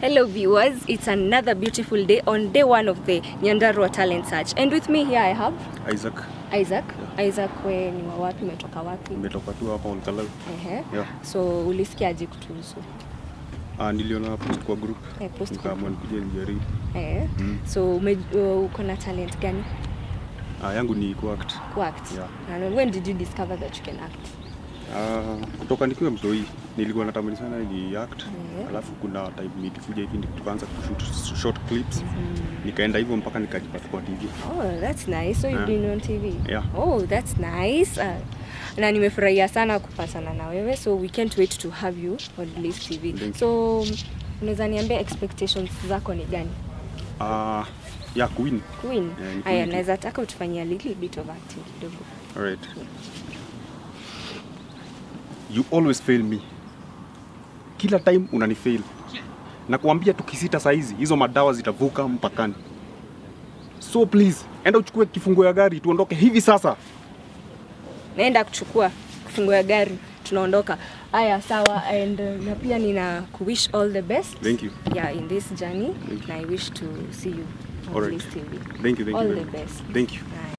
Hello viewers, it's another beautiful day on day one of the Nyandarua Talent Search. And with me here I have Isaac, Isaac. Isaac, we ni wa wapi, umetoka wapi? nimetoka tu hapa Olkalau. Ehe. Yeah. So ulisikiaje kutuhusu? Ah, niliona post kwa group Eh, post kwa nikaamua nikuje nijaribu. Eh. Mm. So ume, uh, uko na talent gani? Ah, yangu ni kuact. Kuact. Yeah. And when did you discover that you can act? Ah, kutoka nikiwa mtoi nilikuwa natamani sana ni act. Yeah. Alafu kuna time nilikuja hivi ndi- tukaanza kushoot short clips. Nikaenda hivyo mpaka nikajipata kwa TV. Oh, that's nice. So you've Yeah. been on TV? Yeah. Oh, that's nice. Uh, na nimefurahia sana kupatana na wewe so we can't wait to have you on Bliss TV. Thank you. So unaweza niambia expectations zako ni gani? Ah, ya Queen. Queen. Yeah, ni Haya, Queen. naweza taka utufanyia a little bit of acting kidogo. Alright. You always fail me. Kila time unanifail. Na kuambia tukisita saizi hizo madawa zitavuka mpakani. So please, enda uchukue kifunguo ya gari tuondoke hivi sasa. Naenda kuchukua kifungo ya gari tunaondoka. Haya, sawa and uh, na pia nina kuwish all the best. Thank you. Yeah, in this journey Thank you. and I wish to see you on Alright. Bliss TV. Thank you, thank all you. the very much. best. Thank you. Haya.